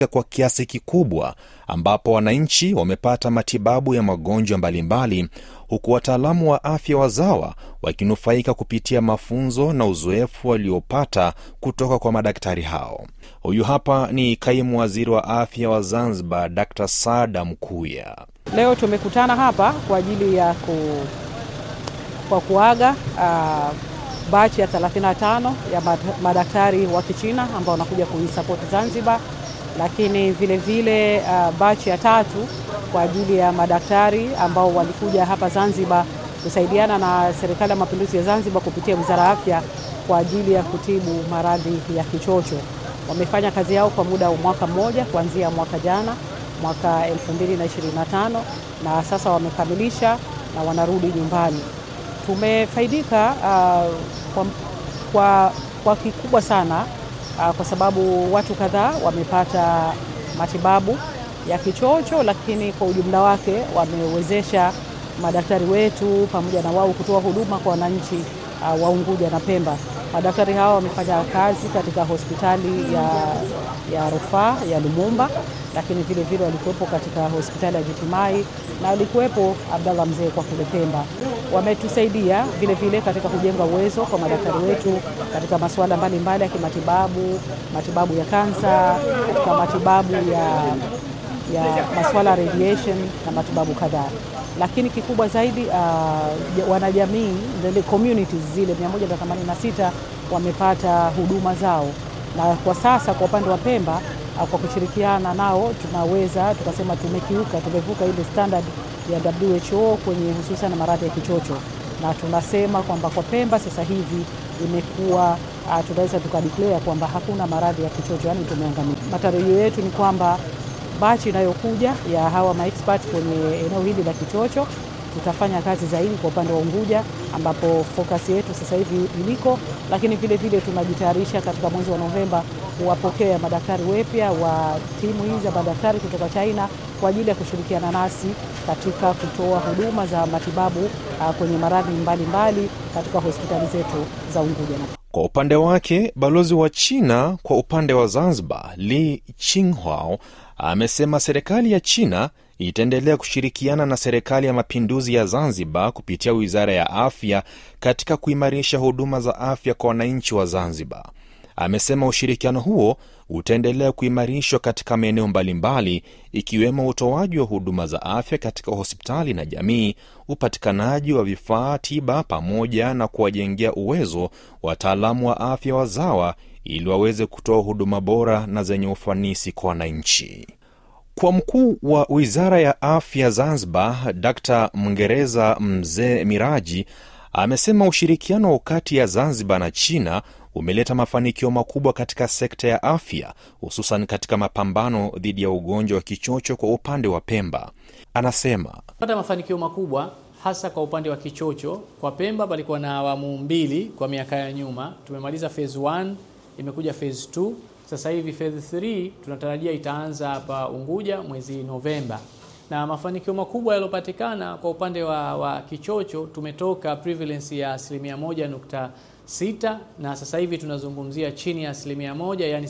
kwa kiasi kikubwa, ambapo wananchi wamepata matibabu ya magonjwa mbalimbali, huku wataalamu wa afya wazawa wakinufaika kupitia mafunzo na uzoefu waliopata kutoka kwa madaktari hao. Huyu hapa ni kaimu waziri wa afya wa Zanzibar, Dr Saada Mkuya. Leo tumekutana hapa kwa ajili ya ku, kwa kuaga uh, bachi ya 35 ya madaktari wa Kichina ambao wanakuja kuisapoti Zanzibar, lakini vile vile uh, bachi ya tatu kwa ajili ya madaktari ambao walikuja hapa Zanzibar kusaidiana na Serikali ya Mapinduzi ya Zanzibar kupitia Wizara ya Afya kwa ajili ya kutibu maradhi ya kichocho. Wamefanya kazi yao kwa muda wa mwaka mmoja kuanzia mwaka jana mwaka 2025 na sasa wamekamilisha na wanarudi nyumbani. Tumefaidika uh, kwa, kwa, kwa kikubwa sana uh, kwa sababu watu kadhaa wamepata matibabu ya kichocho, lakini kwa ujumla wake wamewezesha madaktari wetu pamoja na wao kutoa huduma kwa wananchi uh, wa Unguja na Pemba. Madaktari hawa wamefanya kazi katika hospitali ya, ya rufaa ya Lumumba, lakini vile vile walikuwepo katika hospitali ya Jitimai na walikuwepo Abdallah Mzee kwa kule Pemba. Wametusaidia vile vile katika kujenga uwezo kwa madaktari wetu katika masuala mbalimbali ya kimatibabu, matibabu ya kansa, katika matibabu ya, ya masuala ya radiation na matibabu kadhaa lakini kikubwa zaidi uh, wanajamii the communities zile 186 wamepata huduma zao, na kwa sasa kwa upande wa Pemba uh, kwa kushirikiana nao tunaweza tukasema tumekiuka, tumevuka ile standard ya WHO kwenye hususan maradhi ya kichocho, na tunasema kwamba kwa Pemba sasa hivi imekuwa uh, tunaweza tukadeclare kwamba hakuna maradhi ya kichocho, yani tumeangamia. Matarajio yetu ni kwamba bachi inayokuja ya hawa maexpert kwenye eneo hili la kichocho tutafanya kazi zaidi kwa upande wa Unguja ambapo focus yetu sasa hivi iliko, lakini vile vile tunajitayarisha katika mwezi wa Novemba kuwapokea madaktari wapya wa timu hizi za madaktari kutoka China kwa ajili ya kushirikiana nasi katika kutoa huduma za matibabu uh, kwenye maradhi mbalimbali katika hospitali zetu za Unguja. Kwa upande wake, balozi wa China kwa upande wa Zanzibar Li Qinghao amesema serikali ya China itaendelea kushirikiana na serikali ya mapinduzi ya Zanzibar kupitia wizara ya afya katika kuimarisha huduma za afya kwa wananchi wa Zanzibar. Amesema ushirikiano huo utaendelea kuimarishwa katika maeneo mbalimbali ikiwemo utoaji wa huduma za afya katika hospitali na jamii, upatikanaji wa vifaa tiba, pamoja na kuwajengea uwezo wataalamu wa afya wazawa ili waweze kutoa huduma bora na zenye ufanisi kwa wananchi. Kwa mkuu wa wizara ya afya Zanzibar, Dr Mngereza Mzee Miraji amesema ushirikiano kati ya Zanzibar na China umeleta mafanikio makubwa katika sekta ya afya, hususan katika mapambano dhidi ya ugonjwa wa kichocho kwa upande wa Pemba. Anasema pata mafanikio makubwa hasa kwa upande wa kichocho. Kwa Pemba palikuwa na awamu mbili kwa miaka ya nyuma, tumemaliza phase 1 imekuja phase 2 sasa hivi phase 3 tunatarajia itaanza hapa Unguja mwezi Novemba, na mafanikio makubwa yaliyopatikana kwa upande wa, wa kichocho tumetoka prevalence ya asilimia moja nukta sita na sasa hivi tunazungumzia chini ya asilimia moja yani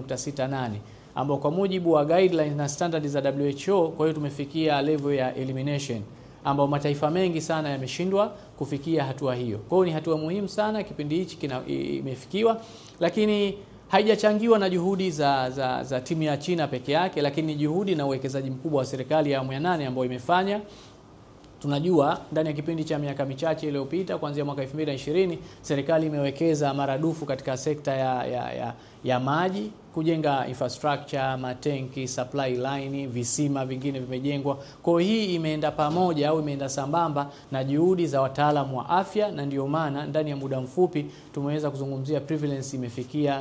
0.68 ambao kwa mujibu wa guidelines na standards za WHO, kwa hiyo tumefikia level ya elimination ambao mataifa mengi sana yameshindwa kufikia hatua hiyo. Kwa hiyo ni hatua muhimu sana kipindi hichi imefikiwa, lakini haijachangiwa na juhudi za, za, za timu ya China peke yake, lakini juhudi na uwekezaji mkubwa wa serikali ya awamu ya nane ambayo imefanya Tunajua ndani ya kipindi cha miaka michache iliyopita kuanzia mwaka 2020 serikali imewekeza maradufu katika sekta ya, ya, ya, ya maji, kujenga infrastructure, matenki, supply line, visima vingine vimejengwa. Kwa hiyo hii imeenda pamoja au imeenda sambamba na juhudi za wataalamu wa afya, na ndio maana ndani ya muda mfupi tumeweza kuzungumzia prevalence imefikia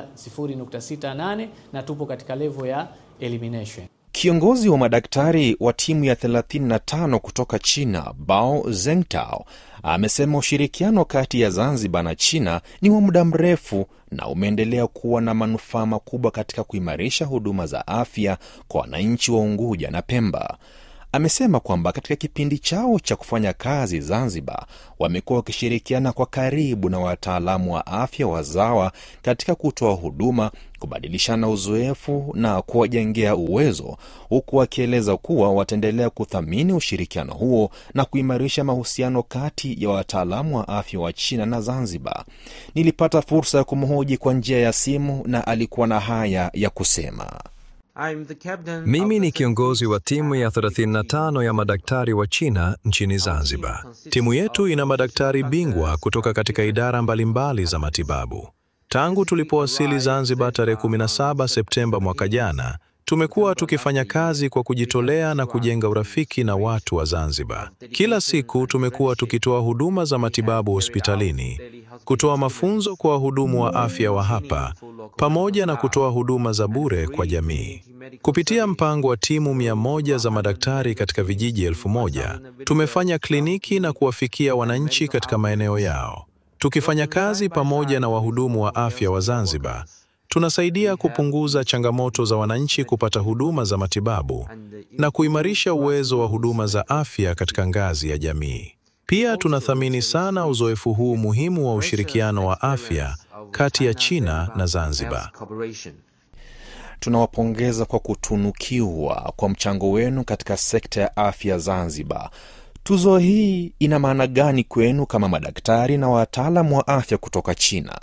0.68 na tupo katika level ya elimination. Kiongozi wa madaktari wa timu ya 35 kutoka China, Bao Zengtao, amesema ushirikiano kati ya Zanzibar na China ni wa muda mrefu na umeendelea kuwa na manufaa makubwa katika kuimarisha huduma za afya kwa wananchi wa Unguja na Pemba. amesema kwamba katika kipindi chao cha kufanya kazi Zanzibar wamekuwa wakishirikiana kwa karibu na wataalamu wa afya wazawa katika kutoa huduma, kubadilishana uzoefu na kuwajengea uwezo, huku wakieleza kuwa wataendelea kuthamini ushirikiano huo na kuimarisha mahusiano kati ya wataalamu wa afya wa China na Zanzibar. Nilipata fursa ya kumhoji kwa njia ya simu na alikuwa na haya ya kusema. Mimi ni kiongozi wa timu ya 35 ya madaktari wa China nchini Zanzibar. Timu yetu ina madaktari bingwa kutoka katika idara mbalimbali za matibabu. Tangu tulipowasili Zanzibar tarehe 17 Septemba mwaka jana, tumekuwa tukifanya kazi kwa kujitolea na kujenga urafiki na watu wa Zanzibar. Kila siku tumekuwa tukitoa huduma za matibabu hospitalini, kutoa mafunzo kwa wahudumu wa afya wa hapa, pamoja na kutoa huduma za bure kwa jamii. Kupitia mpango wa timu mia moja za madaktari katika vijiji elfu moja tumefanya kliniki na kuwafikia wananchi katika maeneo yao. Tukifanya kazi pamoja na wahudumu wa afya wa Zanzibar, tunasaidia kupunguza changamoto za wananchi kupata huduma za matibabu na kuimarisha uwezo wa huduma za afya katika ngazi ya jamii. Pia tunathamini sana uzoefu huu muhimu wa ushirikiano wa afya kati ya China na Zanzibar. Tunawapongeza kwa kutunukiwa kwa mchango wenu katika sekta ya afya Zanzibar. Tuzo hii ina maana gani kwenu kama madaktari na wataalamu wa afya kutoka China?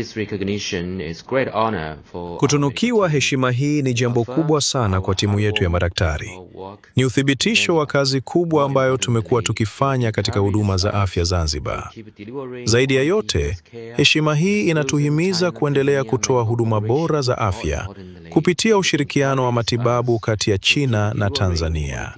Kutunukiwa heshima hii ni jambo kubwa sana kwa timu yetu ya madaktari. Ni uthibitisho wa kazi kubwa ambayo tumekuwa tukifanya katika huduma za afya Zanzibar. Zaidi ya yote, heshima hii inatuhimiza kuendelea kutoa huduma bora za afya kupitia ushirikiano wa matibabu kati ya China na Tanzania.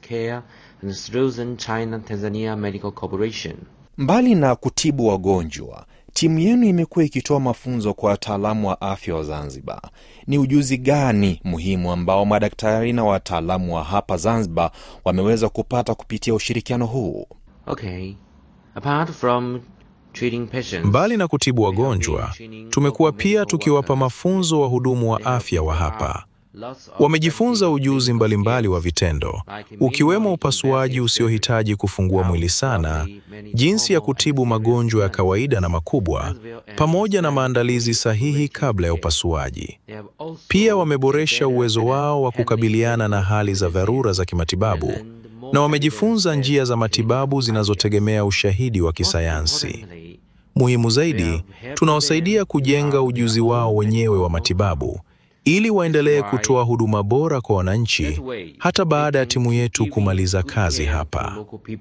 Mbali na kutibu wagonjwa, timu yenu imekuwa ikitoa mafunzo kwa wataalamu wa afya wa Zanzibar. Ni ujuzi gani muhimu ambao madaktari na wataalamu wa hapa Zanzibar wameweza kupata kupitia ushirikiano huu? Okay. Apart from treating patients, Mbali na kutibu wagonjwa, tumekuwa pia tukiwapa mafunzo wahudumu wa afya wa hapa. Wamejifunza ujuzi mbalimbali wa vitendo, ukiwemo upasuaji usiohitaji kufungua mwili sana, jinsi ya kutibu magonjwa ya kawaida na makubwa, pamoja na maandalizi sahihi kabla ya upasuaji. Pia wameboresha uwezo wao wa kukabiliana na hali za dharura za kimatibabu na wamejifunza njia za matibabu zinazotegemea ushahidi wa kisayansi. Muhimu zaidi, tunawasaidia kujenga ujuzi wao wenyewe wa matibabu ili waendelee kutoa huduma bora kwa wananchi hata baada ya timu yetu kumaliza kazi hapa.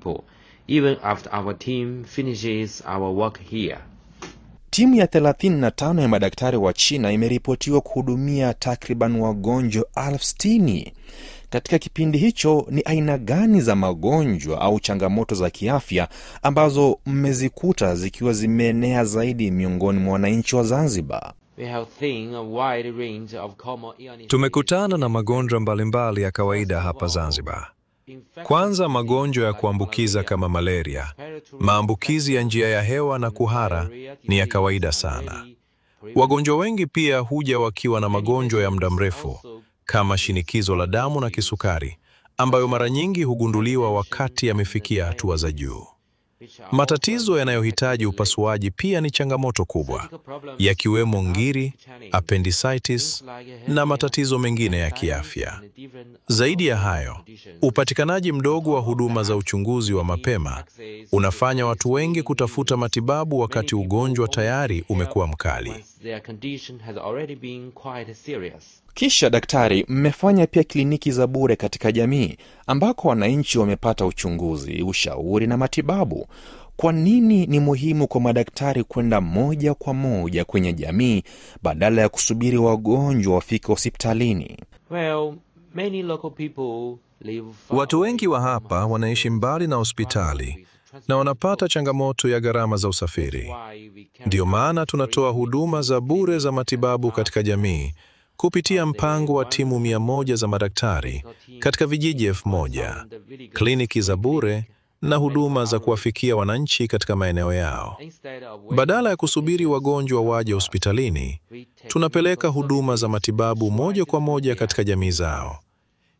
Even after our team finishes our work here. Timu ya 35 ya madaktari wa China imeripotiwa kuhudumia takriban wagonjwa elfu sitini. Katika kipindi hicho, ni aina gani za magonjwa au changamoto za kiafya ambazo mmezikuta zikiwa zimeenea zaidi miongoni mwa wananchi wa Zanzibar? We have seen a wide range of common illnesses. Tumekutana na magonjwa mbalimbali ya kawaida hapa Zanzibar. Kwanza, magonjwa ya kuambukiza kama malaria, maambukizi ya njia ya hewa na kuhara ni ya kawaida sana. Wagonjwa wengi pia huja wakiwa na magonjwa ya muda mrefu kama shinikizo la damu na kisukari, ambayo mara nyingi hugunduliwa wakati yamefikia hatua za juu. Matatizo yanayohitaji upasuaji pia ni changamoto kubwa, yakiwemo ngiri, appendicitis na matatizo mengine ya kiafya. Zaidi ya hayo, upatikanaji mdogo wa huduma za uchunguzi wa mapema unafanya watu wengi kutafuta matibabu wakati ugonjwa tayari umekuwa mkali. Their condition has already been quite serious. Kisha daktari, mmefanya pia kliniki za bure katika jamii ambako wananchi wamepata uchunguzi, ushauri na matibabu. Kwa nini ni muhimu kwa madaktari kwenda moja kwa moja kwenye jamii badala ya kusubiri wagonjwa wafike hospitalini? Well, many local people live far Watu wengi wa away from hapa wanaishi mbali na hospitali na wanapata changamoto ya gharama za usafiri. Why we can Ndiyo maana tunatoa huduma za bure za matibabu katika jamii kupitia mpango wa timu mia moja za madaktari katika vijiji elfu moja, kliniki za bure na huduma za kuwafikia wananchi katika maeneo yao. Instead of waiting Badala ya kusubiri wagonjwa waje hospitalini, we take tunapeleka huduma za matibabu moja kwa moja katika jamii zao.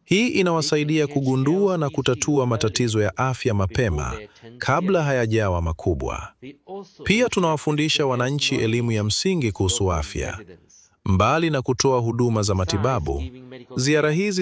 Hii inawasaidia kugundua na kutatua matatizo ya afya mapema kabla hayajawa makubwa. Pia tunawafundisha wananchi elimu ya msingi kuhusu afya. Mbali na kutoa huduma za matibabu, ziara hizi